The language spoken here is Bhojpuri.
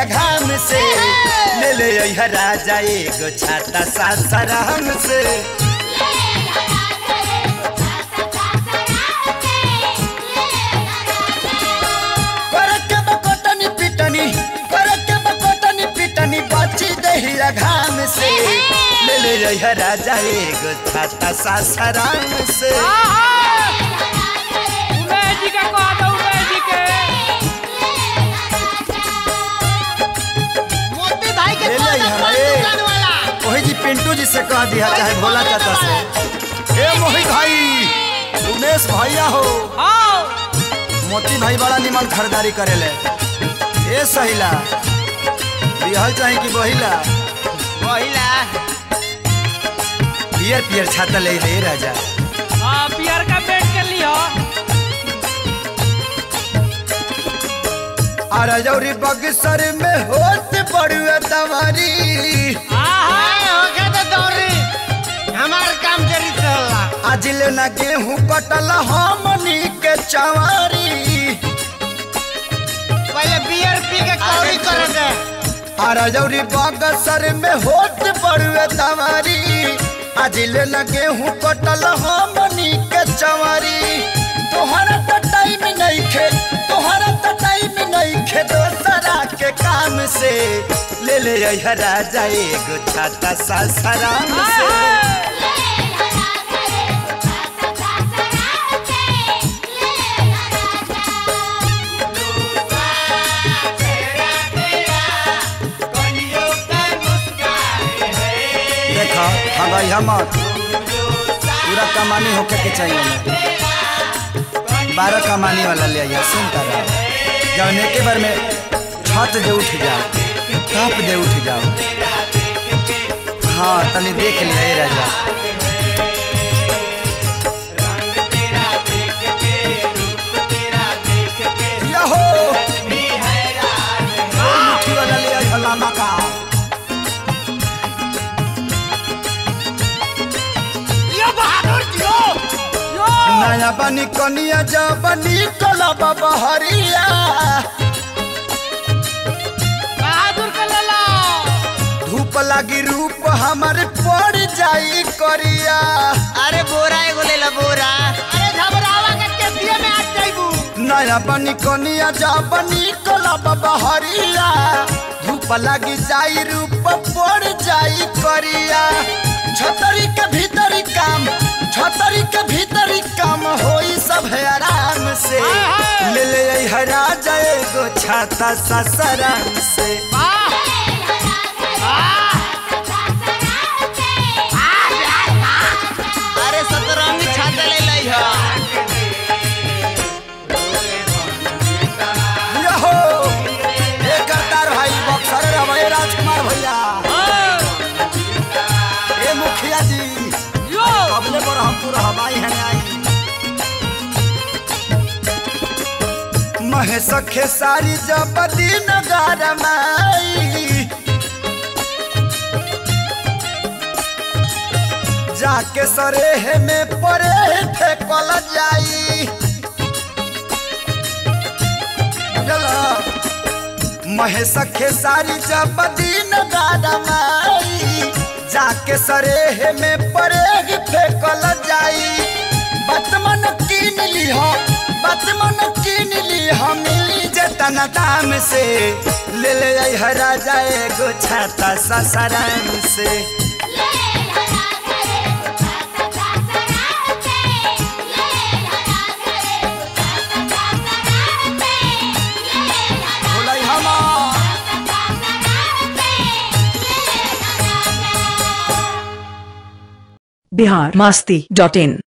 देहिया घाम से ले ले अइहा राजा एगो छाता सासाराम से करके बकोटनी पिटनी करके बकोटनी पिटनी बची देहिया घाम से ले ले अइहा राजा एगो छाता सासाराम से उमेश जी के कह दो उमेश जी के मोती भाई के ले कह ले दो यहाँ, पान ए। दुकान वाला वही जी पिंटू जी से कह दिया चाहे भोला चाचा से ए मोहित भाई उमेश भैया हो हाँ मोती भाई बड़ा निमन खरीदारी करेले ए सहिला बिहल चाहे कि बहिला पहिला पियर पियर छाता ले ले राजा हाँ पियर का बेट के लियो आ रजौरी बगसर में होत बड़ुआ तवारी आए होके तो दौड़ी हमार काम करी चला आज ले ना गेहूं कटल हमनी के चवारी पहले बियर पी के कौड़ी कर दे आ रजौरी बगसर में होत बड़ुआ तवारी आज ले ना गेहूं कटल हमनी के चवारी तोहरा तो टाइम नहीं खे तोहरा तो टाइम नहीं खे दोसरा के काम से ले ले अइहा राजा एगो छाता सासाराम से देखो हाँ भाई हम पूरा कमानी होके के चाहिए हमें बारह कमानी वाला ले आइए सुन कर जब एक बार में छत जे उठ जाओ टप जे उठ जाओ हाँ तनी देख ले राजा यहो! ओ मुट्ठी वाला ले आइए लामा का यो बहादुर जियो यो नया बनी कनिया जा बनी कला बाबा हरिया बहादुर के ले लो धूप लागी रूप हमर पड़ जाई करिया अरे बोरा एगो ले ला बोरा अरे घबरावा के केसिए में आ जाइबू नया बनी कनिया जा बनी कला बाबा हरिया धूप लागी जाई रूप पड़ जाई करिया छतरी के भीतरी काम छतरी के भीतरी काम होई सब है आराम से ले ले आई हरा जाए गो छाता ससराम से अरे सतरंगी छाता ले लई ह यहो ए करतार भाई बक्सर रहे राजकुमार भैया ए मुखिया जी यो अबले पर हम पूरा हवाई है आई महेश खेसारी जब दिन गारमाई जाके सरेह में परे फेंकल जाई चला महेश खेसारी जब दिन गारमाई जाके सरेह में परेग फेंकल जाई बतमन कीन लीह बतमन कीन लीह मिली जतन दाम से ले ले आई हरा जाए गो छाता ससराम से बोलाई हमा बिहार मस्ती डॉट इन